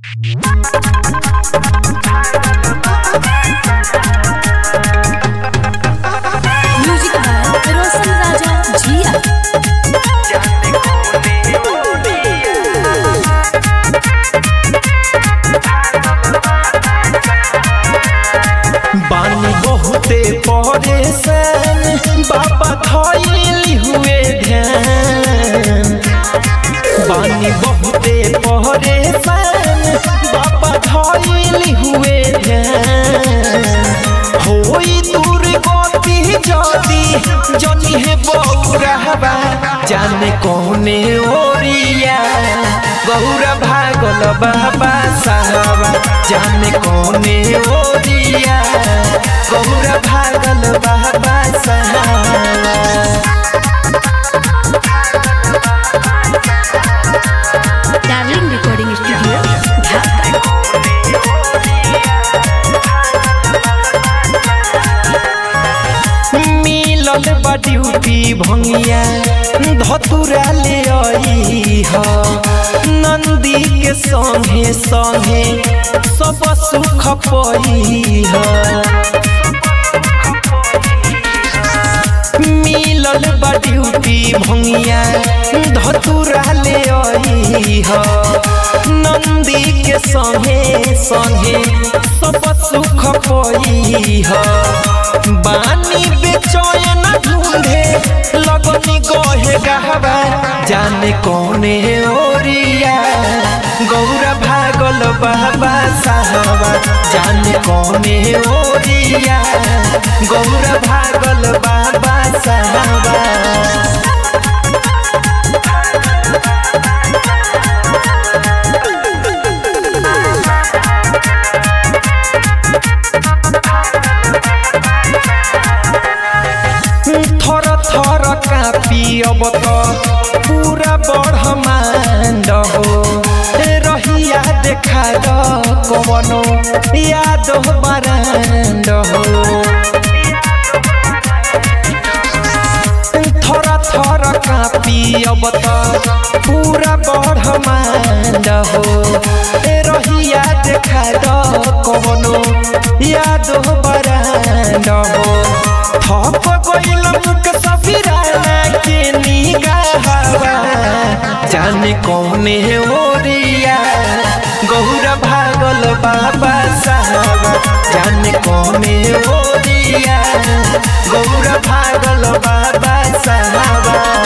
music by रोशन राजा जिया बानी बहुते परेशान बाबा धैली हुए ध्यान बानी बहुते परेशान बाबा धैली हुए ध्यान होई दूर गति जदी जनी है बौरहबा जाने कौने ओरिया गौरा भागल बाबा साहबा जाने कौने ओरिया गौरा भागल बाबा साहबा डार्लिंग रिकॉर्डिंग स्टूडियो ढाका मिलल बा ड्यूटी भंगिया धतुरा ले आई ह नंदी के संगे संगे सब सुख पई ह मिलल बा ड्यूटी भंगिया धतुरा ले आई ह नंदी के संगे संगे सब सुख पई ह बानी बेचैन ढूंढे लगनी गहे गहबा जाने कौने ओरिया गौरा भागल बाबा साहबा जाने कौने ओरिया गौरा भागल बाबा साहबा थर थर कापी अब त पूरा ब्रह्माण्ड हो रहिया देखा द कवनो याद बराण्ड हो थर थर कापी अब त पूरा ब्रह्माण्ड हो रहिया देखा द कवनो याद बराण्ड हो थप गइल मुक सफिराना के निगाहवा जाने कौने ओरिया गौरा भागल बाबा साहबा जाने कौने ओरिया गौरा भागल बाबा साहबा